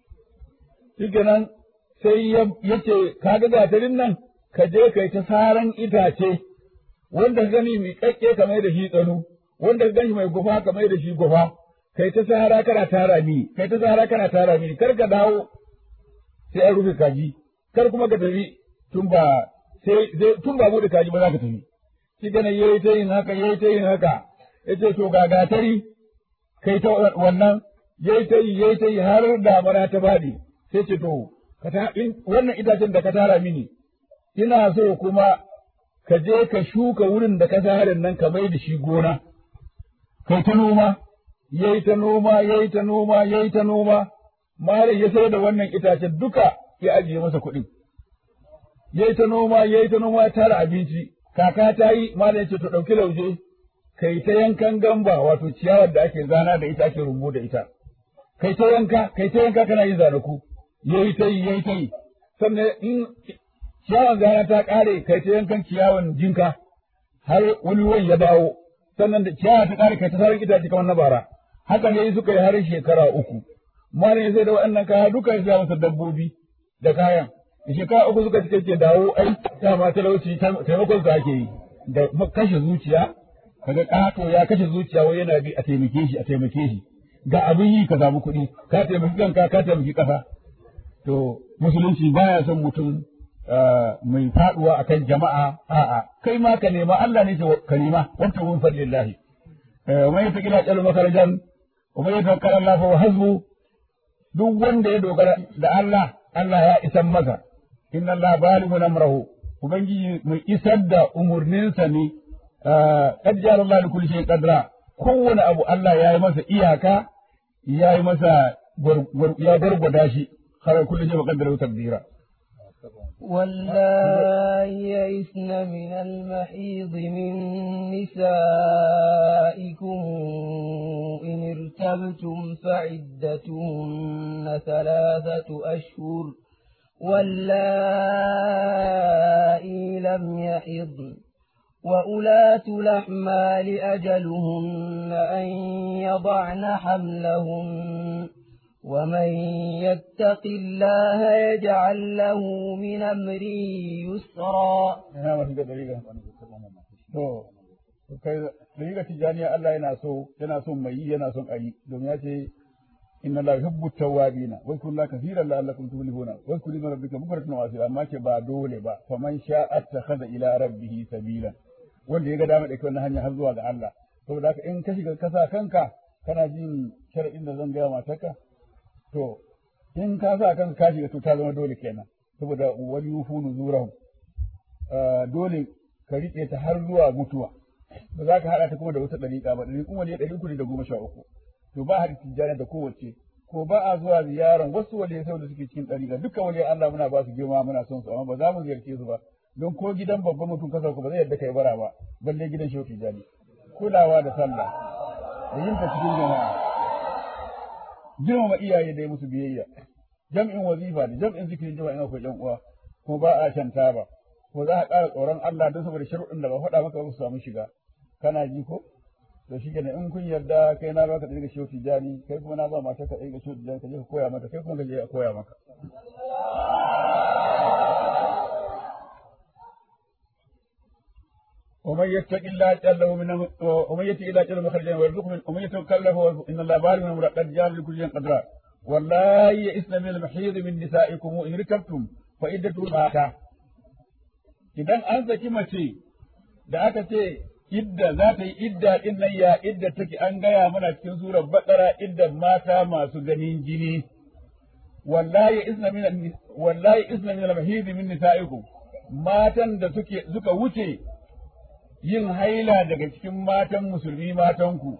[SPEAKER 3] Shikenan sai ya ce ka ga gatarin nan ka je kai ta saran itace wanda gani mai kakke ka mai da shi tsaro wanda gani mai gufa ka mai da shi gufa kai ta sahara kana tara mini kai ta sahara kana tara mini kar ka dawo sai an rufe kaji kar kuma ka tafi tun ba sai tun ba bude kaji ba za ka tafi shi gane yayi ta yin haka yayi ta yin haka yace to ga gatari kai ta wannan yayi ta yi yayi ta yi har damana ta badi sai ce to ka ta wannan itacen da ka tara mini ina so kuma ka je ka shuka wurin da ka harin nan ka mai da shi gona, kai ta noma, yayi ta noma, yayi ta noma, yayi ta noma, malam ya sai da wannan itacen duka ya ajiye masa kuɗi. Yayi ta noma, yayi ta noma ya tara abinci, kaka ta yi malam ya ce to ɗauki lauje, kai ta yankan gamba wato ciyawar da ake zana da ita ake rumbu da ita. Kai ta yanka, kai ta yanka kana yin zanaku, yayi ta yi, yayi ta yi. Sannan in ciyawan gana ta ƙare kai ta yankan ciyawan jinka har wani wani ya dawo sannan da ciyawa ta ƙare kai ta sarar itace kamar na bara haka ne suka yi har shekara uku malam sai da waɗannan kaya duka ya masa dabbobi da kayan da shekara uku suka cika ke dawo ai dama talauci taimakon su ake yi da kashe zuciya kaga ƙato ya kashe zuciya wai yana bi a taimake shi a taimake shi ga abin yi ka samu kuɗi ka taimaki kanka ka taimaki ƙasa to musulunci baya son mutum mai faduwa akan jama'a a'a kai ma ka nema Allah ne ka nema wanta mun fadlillahi wa mai takila qalu makarajan wa mai tawakkal Allah fa hasbu duk wanda ya dogara da Allah Allah ya isan masa inna Allah balighu amrahu ubangiji mai isar da umurninsa ne qad ja'ala Allah kulli shay'in qadra kowane abu Allah ya yi masa iyaka ya yi masa ya gwargwada shi har kullum ya bakar takdira
[SPEAKER 1] واللائي يئسن من المحيض من نسائكم إن ارتبتم فعدتهن ثلاثة أشهر واللائي لم يحضن وأولاة الأحمال أجلهن أن يضعن حملهن ومن يتق الله يجعل له من أمره يسرا
[SPEAKER 3] to kai dalilin tijaniya Allah yana so yana son mai yi yana son ayi domin ya ce inna la yuhibbu tawwabina wa kullu la kathiran la'allakum tuflihuna wa kullu rabbika bukratan wa asila amma ke ba dole ba faman sha'a attakhadha ila rabbih sabila wanda ya ga dama da wannan hanya har zuwa ga Allah saboda haka in ka shiga kasa kanka kana jin shar'in da zan ga matarka to in ka sa kanka ka shiga to ta zama dole kenan saboda wani yufu nuzurahum dole ka riƙe ta har zuwa mutuwa ba za ka haɗa ta kuma da wata ɗariƙa ba ɗari kuma ne ɗari uku da goma sha uku to ba hadisi tijjani da kowace ko ba a zuwa ziyaran wasu wale sau da suke cikin ɗariƙa dukkan wale Allah muna ba su girma muna son su amma ba za mu ziyarce su ba don ko gidan babban mutum ka sauka ba zai yadda kai bara ba balle gidan shehu tijjani kulawa da sallah da yin ta cikin jama'a girmama iyaye da yi musu biyayya jam'in wazifa da jam'in zikirin jama'a in akwai ƴan uwa kuma ba a shan taba ko za a ƙara tsoron Allah don saboda sharuɗin da ba faɗa maka ba su samu shiga kana ji ko to shi kenan in kun yarda kai na baka ɗaya shehu tijani kai kuma na ba mata ka ɗaya shehu tijani ka je ka koya mata kai kuma ka je ka koya maka ومن يتق الله يجعل له من ومن يتق الله يجعل له مخرجا ويرزقه من ومن يتوكل له ان الله بالغ من قد جعل لكل شيء قدرا والله يئسن من المحيض من نسائكم ان ركبتم فعدته ماتا idan an saki mace da aka ce idda za ta yi idda din nan ya idda take an gaya mana cikin surar bakara iddan mata masu ganin jini wallahi isna min wallahi isna min al-mahid min nisaikum matan da suke suka wuce yin haila daga cikin matan musulmi matanku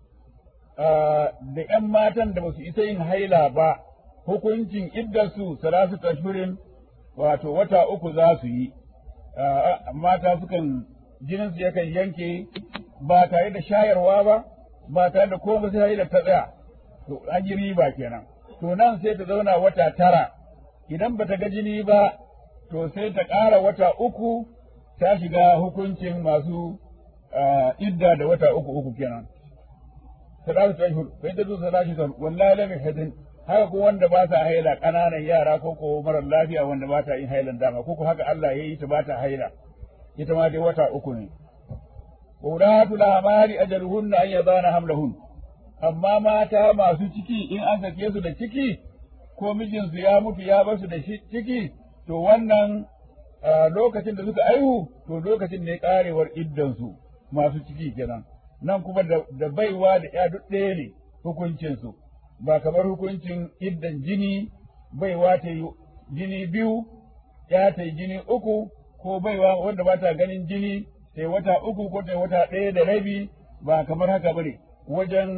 [SPEAKER 3] da ‘yan matan da ba su isa yin haila ba hukuncin iddarsu salasu tashurin wato wata uku za su yi mata sukan jininsu yakan yanke ba tare da shayarwa ba ba tare da komai sai da ta tsaya to an yi riba kenan to nan sai ta zauna wata tara idan bata ga jini ba to sai ta ƙara wata uku ta shiga hukuncin masu idda da wata uku uku kenan salatu tashhur fa idda salatu tashhur wallahi lam yahdin haka ko wanda ba sa haila ƙananan yara ko ko marar lafiya wanda ba ta yin hailan dama ko ko haka Allah ya yi ta ba ta haila ita ma dai wata uku ne Quratu lahamari ajaluhunna an yadana hamlahun amma mata masu ciki in an sake su da ciki ko mijinsu ya mutu ya basu da ciki to wannan lokacin da suka aihu to lokacin ne karewar iddansu masu ciki kenan nan kuma da baiwa da ya duk ɗaya ne hukuncinsu ba kamar hukuncin iddan jini baiwa ta yi jini biyu ya ta yi jini uku ko baiwa wanda ba ta ganin jini ta yi wata uku ko ta yi wata ɗaya da rabi ba kamar haka bane wajen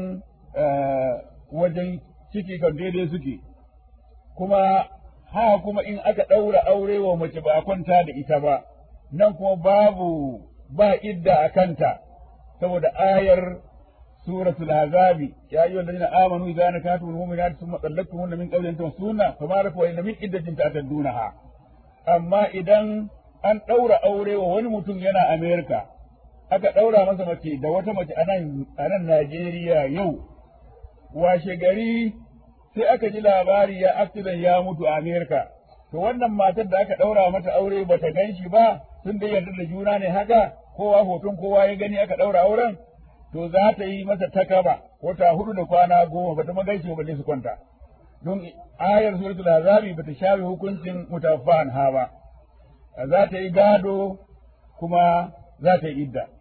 [SPEAKER 3] wajen ciki kan daidai suke kuma haka kuma in aka ɗaura aure wa mace ba a kwanta da ita ba nan kuma babu ba idda a kanta saboda ayar suratul azabi ya ayyuhal ladina amanu idza nakatum mu'minat thumma talaqtumuhunna min qawlin tamassunna fama lakum illa min iddatin ta'taddunaha amma idan an ɗaura aure wa wani mutum yana Amerika aka ɗaura masa mace da wata mace a nan Najeriya yau washe gari sai aka ji labari ya accident ya mutu a Amerika. To wannan matar da aka ɗaura mata aure bata gan shi ba sun da yarda da juna ne haka kowa hoton kowa ya gani aka ɗaura auren to za ta yi masa takaba wata hudu da kwana goma bata ma gaishe ba su kwanta. Don ayar suratul azabi bata shafe hukuncin mutaffan ha ba. Za ta yi gado kuma za ta yi idda.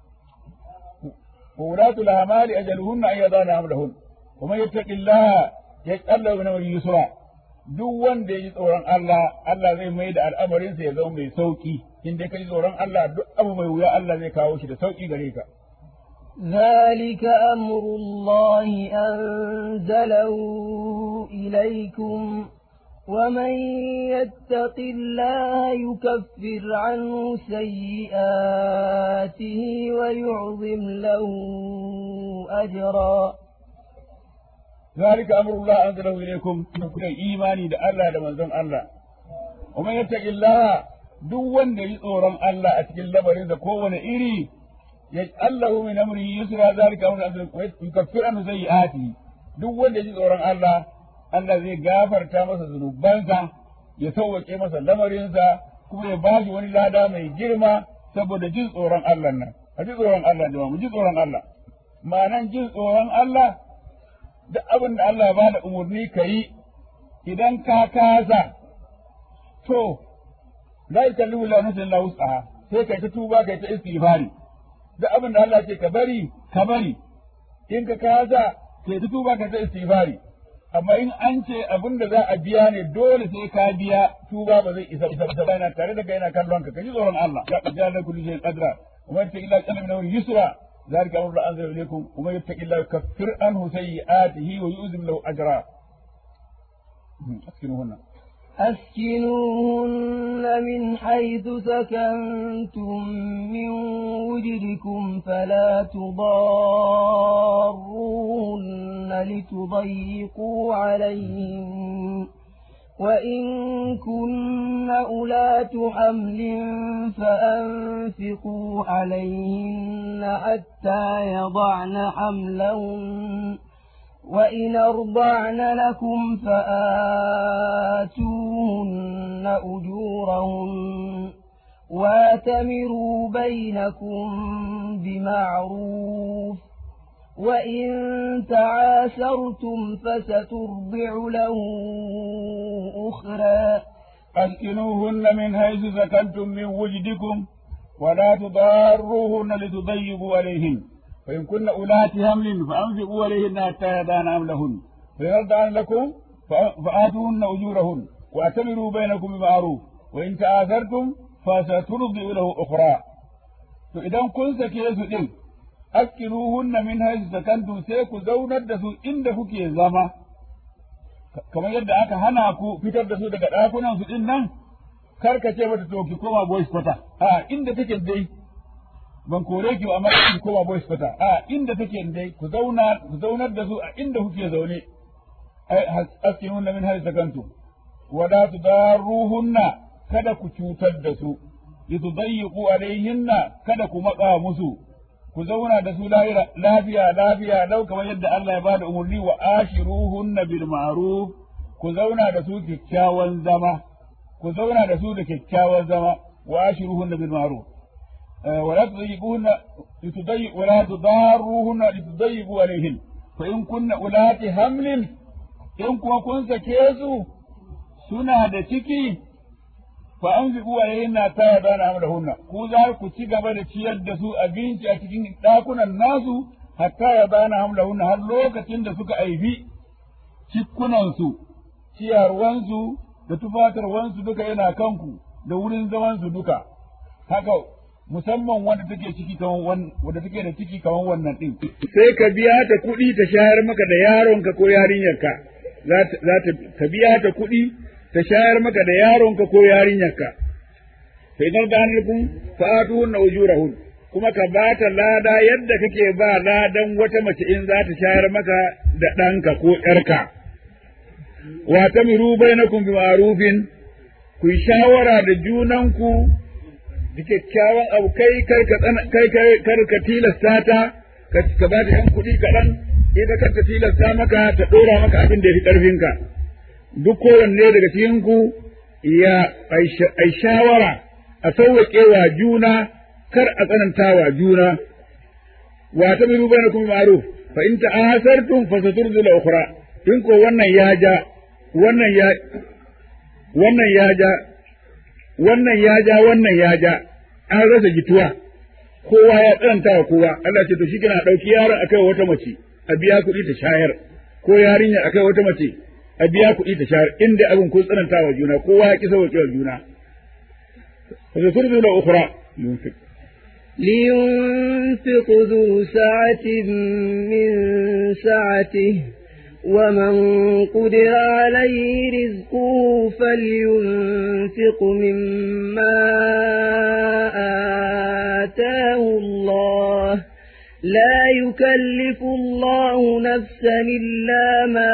[SPEAKER 3] وولاة الأعمال أجلهن أن يضعن حملهن ومن يتق الله يجعل له من أمره يسرا duk wanda ya ji tsoron Allah Allah zai mai da al'amarinsa ya zama mai sauki in dai ka ji tsoron Allah duk abu mai wuya Allah zai kawo shi da sauki gare ka
[SPEAKER 1] ذلك أمر الله أنزله إليكم ومن يتق الله يكفر عنه سيئاته ويعظم له أجرا
[SPEAKER 3] ذلك أمر الله أنزله إليكم كل إيماني da Allah da manzon Allah ومن يتق الله duk wanda yi tsoron Allah a cikin lamarin da kowane iri yaj'alahu min amrihi yusra zalika amrun azim wa yukaffiru anhu sayyi'ati duk wanda ji tsoron Allah Allah zai gafarta masa zunubansa ya sauwake masa lamarinsa kuma ya bashi wani lada mai girma saboda jin tsoron Allah nan a ji tsoron Allah da mu ji tsoron Allah ma'anan jin tsoron Allah duk abin da Allah ba da umarni ka yi idan ka kasa to la yukallifu illa nafsan illa wus'aha sai kai ta tuba kai ta istighfari duk abin da Allah ce ka bari ka bari in ka kasa kai ta tuba kai ta istighfari amma in an ce abin da za a biya ne dole sai ka biya tuba ba zai isa isa ba yana tare da kai yana kallon ka kaji tsoron Allah ya qadara la kulli shay'in qadra wa man illa qala min yusra ذلك أمر أنزل إليكم ومن يتق الله يكفر عنه سيئاته ويؤذن له أجرا أسكنوهن
[SPEAKER 1] أسكنوهن من حيث سكنتم من وجدكم فلا تضاروهن لتضيقوا عليهم وإن كن أولاة حمل فأنفقوا عليهن حتى يضعن حملهن وإن أرضعن لكم فآتوهن أجورهن واتمروا بينكم بمعروف وإن تعاسرتم فسترضع له أخرى
[SPEAKER 3] أسكنوهن من حيث سكنتم من وجدكم ولا تضاروهن لتضيقوا عليهن فإن كن أولات حمل فأنفقوا عليهن حتى يدان حملهن فإن أرضعن لكم فآتوهن أجورهن واعتبروا بينكم بمعروف وإن تعاثرتم فسترضع له أخرى فإذا كن سكيت إن أسكنوهن من حيث سكنتم سيكو زونا دسو إن كي زما kamar yadda aka hana ku fitar da su daga ɗakunan su ɗin nan kar ka ce mata to ki koma boys quarter a inda take dai ban kore ki amma ki koma boys quarter a inda take dai ku zauna ku zaunar da su a inda kuke zaune ai askinunna min hal sakantu wa la tudaruhunna kada ku cutar da su litudayyiqu alaihinna kada ku matsa musu ku zauna da su lafiya lafiya lau kamar yadda Allah ya bada umarni wa ashiruhunna bil ma'ruf ku zauna da su kyakkyawan zama ku zauna da su da kyakkyawan zama wa ashiruhunna bil ma'ruf ولا تضيقوهن لتضيق ولا تضاروهن لتضيقوا عليهن فإن كن أولات حمل إن كن كن سكيزو سنة دتكي فأنفقوا عليهن حتى يضعن حملهن ku za ku ci gaba da ciyar da su abinci a cikin ɗakunan nasu hatta ya bana hamlahunna har lokacin da suka aifi cikunansu ciyarwansu da tufatarwansu duka yana kanku da wurin zamansu duka haka musamman wanda take ciki kaman wanda take da ciki kaman wannan din sai ka biya ta kuɗi ta shayar maka da yaronka ko yarinyarka za ta ka biya ta kuɗi ta shayar maka da yaronka ko yarinyarka fa idan da hannukum fa atuhunna ujurahun kuma ka ba ta lada yadda kake ba ladan wata mace in za ta shayar maka da ɗanka ko ƴarka wa tamiru bainakum bi ma'rufin ku shawara da junanku da kyakkyawan abu kai kai kar ka tilasta ta ka ba ta yan kuɗi kaɗan ita kar ta tilasta maka ta ɗora maka abin da ya fi ƙarfinka duk kowanne daga cikinku ya ai shawara a sauwaƙe wa juna kar a tsananta wa juna wa ta miru bai na kuma ma'ruf fa in ta asartum fa saturdu la ukhra in ko wannan ya ja wannan ya wannan ya ja wannan ya ja wannan ya ja an rasa jituwa kowa ya tsananta wa kowa Allah ce to shikenan dauki yaron akai wata mace a biya kuɗi ta shayar ko yarinya akai wata mace a biya kuɗi ta shayar inda abin kun tsananta wa juna kowa ya kisa wa juna fa turdu la ukhra yunfiq
[SPEAKER 1] لينفق ذو سعة من سعته ومن قدر عليه رزقه فلينفق مما آتاه الله لا يكلف الله نفسا إلا ما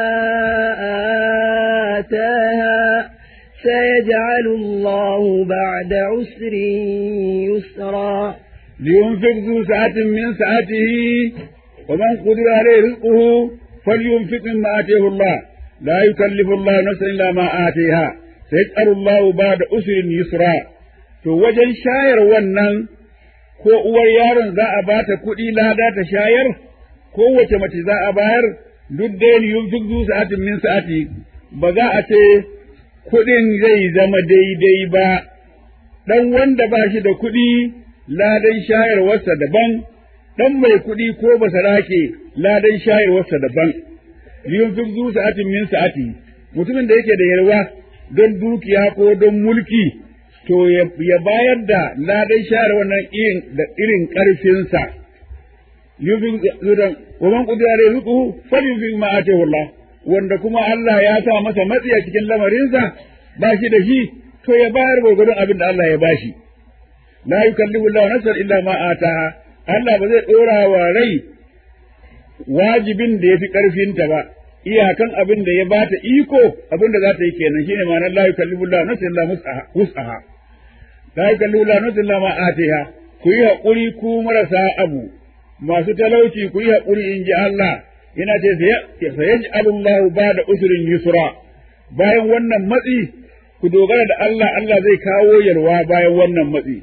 [SPEAKER 1] آتاها سيجعل الله بعد عسر يسرا
[SPEAKER 3] لينفق ذو سعة من سعته ومن قدر عليه رزقه فلينفق مما آتيه الله لا يكلف الله نفسا إلا ما آتيها سيجعل الله بعد أسر يسرا to wajen shayar wannan ko uwar yaron za a ba ta kuɗi lada ta shayar ko wace mace za a bayar duk da yin duk zu sa'atin min sa'ati ba za a ce kuɗin zai zama daidai ba dan wanda ba shi da kuɗi ladan shayarwarsa daban dan mai kuɗi ko basarake ladan shayarwarsa daban liyun fi zu sa'atin min sa'ati mutumin da yake da yarwa don dukiya ko don mulki to ya bayar da ladan shayar wannan irin da irin karfinsa yufin zudan wa man qudira alayhi rizquhu falyunfiq ma ataahu Allah wanda kuma Allah ya sa masa matsi a cikin lamarinsa ba shi da shi to ya bayar gwargwadon abin da Allah ya bashi la yukallifu Allah nafsan illa ma ataha Allah ba zai dora wa rai wajibin da yafi karfinta ba iyakan abin da ya bata iko abin da za ta yi kenan shine ma'anar la yukallifu Allah nafsan illa wus'aha la yukallifu Allah nafsan illa ma ataha ku yi haƙuri ku marasa abu masu talauci ku yi haƙuri in ji Allah yana ce sayaj'alullahu ba'da usrin yusra bayan wannan matsi ku dogara da Allah Allah zai kawo yalwa bayan wannan matsi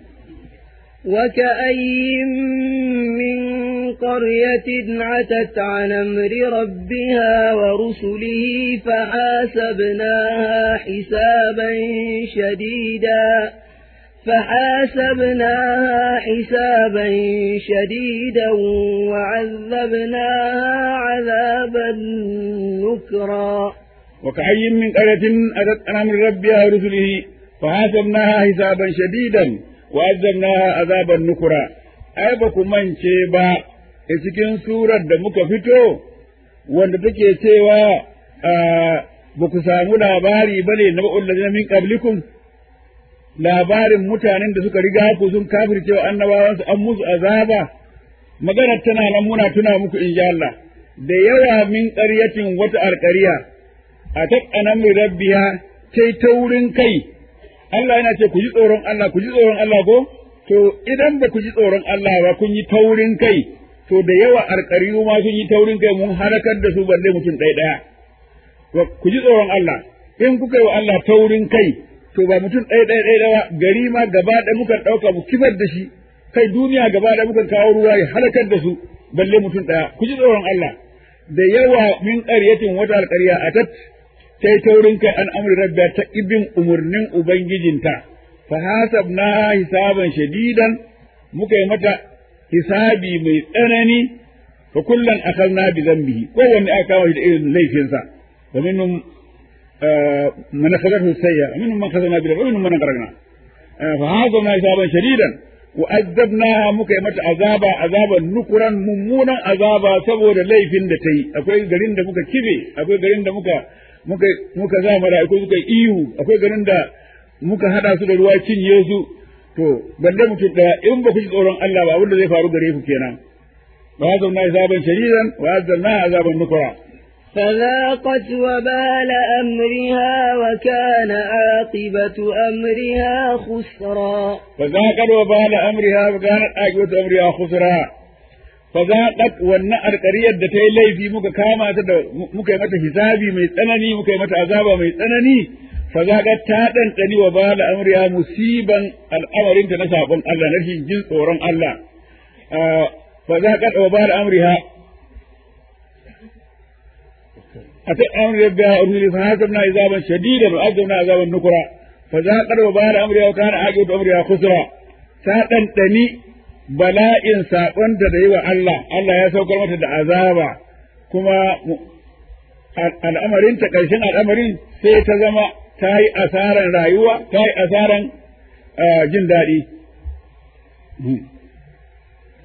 [SPEAKER 1] وكأي من قرية عتت عن أمر ربها ورسله فحاسبناها حسابا شديدا فحاسبناها حسابا شديدا وعذبناها عذابا نكرا
[SPEAKER 3] وكأي من قرية أتت عن أمر ربها ورسله فحاسبناها حسابا شديدا وعذبناها عذابا نكرا ai ba ku mance ba a cikin surar da muka fito wanda take cewa ba ku samu labari ba ne na ba'ul min qablikum labarin mutanen da suka riga ku sun kafirce wa annabawansu an musu azaba magana tana nan muna tuna muku in Allah da yawa min ƙaryatin wata alƙarya a taƙanan mai rabbiya ta taurin kai Allah yana ce ku ji tsoron Allah ku ji tsoron Allah ko to idan ba ku ji tsoron Allah ba kun yi taurin kai to da yawa alƙariyu ma sun yi taurin kai mun halakar da su balle mutum ɗaya ɗaya ku ji tsoron Allah in kuka yi wa Allah taurin kai to ba mutum ɗaya ɗaya ɗaya ɗaya gari ma gaba ɗaya muka ɗauka mu kifar da shi kai duniya gaba ɗaya muka kawo ruwa ya halakar da su balle mutum ɗaya ku ji tsoron Allah da yawa min ƙaryatin wata alƙarya a tat ta yi taurin kai an amri rabbiya ta ibin umarnin ubangijinta fa hasabna hisaban shadidan muka yi mata hisabi mai tsanani fa kullan akhadna bi dhanbihi kowanne aka kawo shi da irin laifinsa wa minhum من أخذته السيئة ومنهم من خذنا بلا ومنهم من أغرقنا فهاضمنا حسابا شديدا وأذبناها مكيمة عذابا عذابا نكرا ممونا عذابا سبو ليف دتي أكوي غرين دا مكا كيبي أكوي غرين دا مكا muka muka za mala'iku suka ihu akwai garin da muka hada su da ruwa cinye su to balle mutum daya in ba ku ji tsoron Allah ba abin da zai faru gare ku kenan wa azabna azaban shadidan wa azabna azaban nukra
[SPEAKER 1] فذاقت وبال أمرها وكان عاقبة أمرها خسرا
[SPEAKER 3] فذاقت وبال أمرها وكانت عاقبة أمرها خسرا فذاقت والنأر قرية دتي ليفي مكا كاما تدا مكا متى حسابي مي تنني مكا متى عذابا مي تنني فذاقت تادن تني وبال أمرها مصيبا الأمر انت نسابن الله نرشي جنس ورن الله آه فذاقت وبال أمرها أتى أمر ربها أرسل فحاسبنا عذابا شديدا وعذبنا عذابا نكرا فذاقت وبال أمرها وكان عاقبة أمرها خسرا تادن تني bala'in saƙonta da yi wa Allah, Allah ya saukar mata da azaba, kuma al'amarinta ƙarshen al'amarin sai ta zama ta yi asaran rayuwa, ta yi asaran jin daɗi.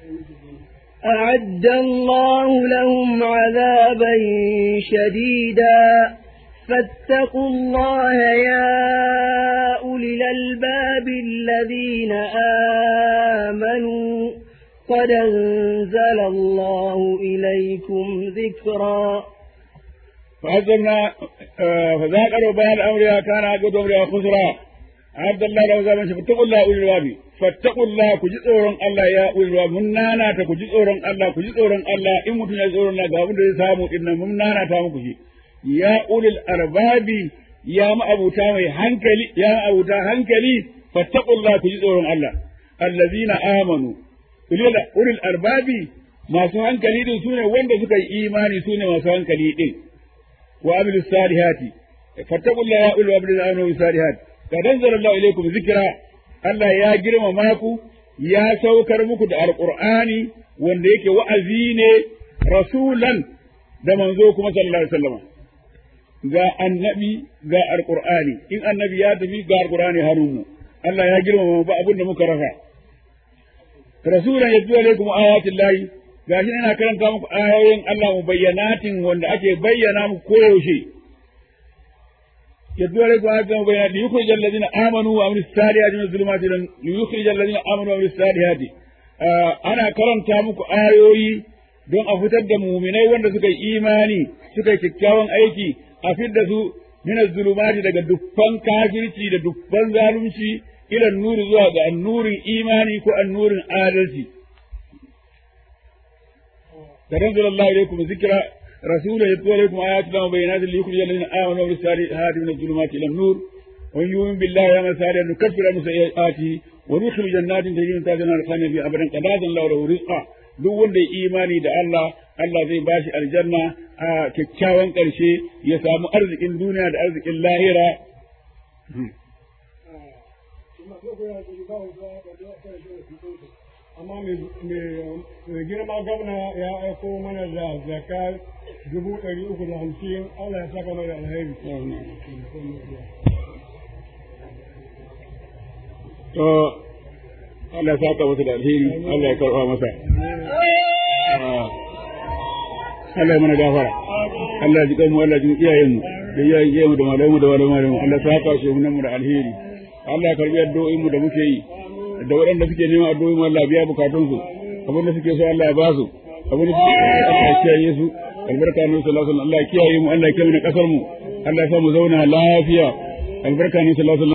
[SPEAKER 1] أعد الله لهم عذابا شديدا فاتقوا الله يا أولي الألباب الذين آمنوا قد أنزل الله إليكم ذكرا
[SPEAKER 3] فعزمنا فذاقروا بها الأمر كان عقد أمرها خسرا عبد الله لو زمان فاتقوا الله أولي الوابي فاتقوا الله كجي tsoron Allah ya ulwa mun nana ta kuji tsoron Allah kuji tsoron Allah in mutum ya tsoron Allah ga abin da zai samu din nan mun nana ta muku shi ya ulil arbabi ya ma'abuta mai hankali ya ma'abuta hankali fattaqullah kuji tsoron Allah allazina amanu ulil ulil arbabi masu hankali din sune wanda suka yi imani sune masu hankali din wa amilu salihati fattaqullah ya ulil arbabi amanu salihati kad anzalallahu ilaykum zikra Allah ya girmama ku ya saukar muku da alqur'ani wanda yake wa'azi ne rasulan da manzo kuma sallallahu alaihi wasallam ga annabi ga alqur'ani in annabi ya tafi ga alqur'ani hannunmu Allah ya girmama ba abin da muka rasa rasulan yatlu alaikum ayatin lahi gashi ina karanta muku ayoyin Allah mu bayyanatin wanda ake bayyana muku koyaushe يتلو عليكم آيات مبينات ليخرج الذين آمنوا وعملوا الصالحات من الظلمات ليخرج الذين آمنوا وعملوا الصالحات أنا karanta muku ayoyi don a fitar da muminai wanda suka yi imani suka yi kyakkyawan aiki a fidda su min zulumati daga dukkan kafirci da dukkan zalunci ila nuri zuwa ga annurin imani ko annurin adalci تنزل الله إليكم ذكرى رسولا يتلو عليكم آياتنا وبينات ليخرج الذين آمنوا بالصالحات من الظلمات إلى النور ومن يؤمن بالله يا مساري أن نكفر عنه سيئاته وندخل جنات تجري من تحتها الأنهار خالدين فيها أبدا قد أذن الله له رزقا duk wanda ya imani da Allah Allah zai bashi aljanna a kyakkyawan ƙarshe ya samu arzikin duniya da arzikin lahira
[SPEAKER 2] amma mai girma gwamna ya aiko mana da zakar dubu ɗari uku da hamsin Allah ya saka mana alheri.
[SPEAKER 3] to Allah ya saka masa da alheri Allah ya karɓa masa Allah ya mana gafara Allah ya ji mu Allah ya ji iyayen mu da iyayen iyayen mu da malamu mu da malamu mu Allah ya saka shi mu da alheri Allah ya karbi addu'o'in mu da muke yi da waɗanda suke neman addu'o'in mu Allah ya biya bukatun su abin da suke so Allah ya ba su abin da suke so Allah ya kiyaye su albarka ne sallallahu alaihi wasallam Allah ya kiyaye mu Allah ya kiyaye mu na kasar mu Allah ya sa mu zauna lafiya albarka ne sallallahu alaihi wasallam